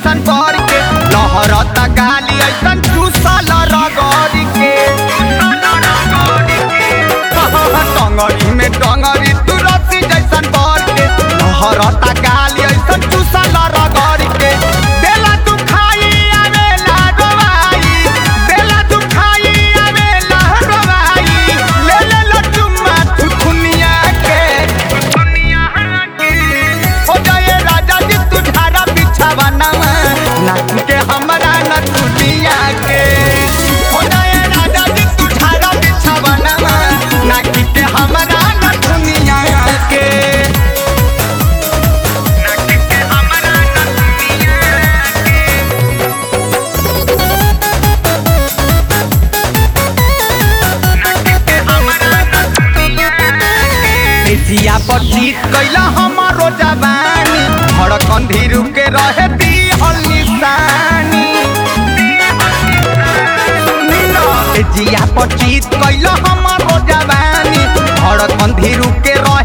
जैसन कर के लहरता गाली ऐसन चूसल रगड़ के टंगरी में टंगरी तू रस्सी जैसन कर के लहरता गाली ऐसन चूसल रगड़ के देला तू खाई आवेला रोवाई देला तू खाई आवेला रोवाई ले ले लो चुम्मा तू दुनिया के हो जाए राजा जी तू ढारा बिछावा नवा नाच के हमरा न दुनिया के हो जाए राजा जी तू ढारा बिछावा नवा नाच के हमरा न दुनिया के नाच के हमरा न दुनिया के जिया पर जीत कैला हमारो जवानी धड़कन धीरू के रहे दी हल निशानी जिया पर जीत कैला हमारो जवानी धड़कन धीरू के रहे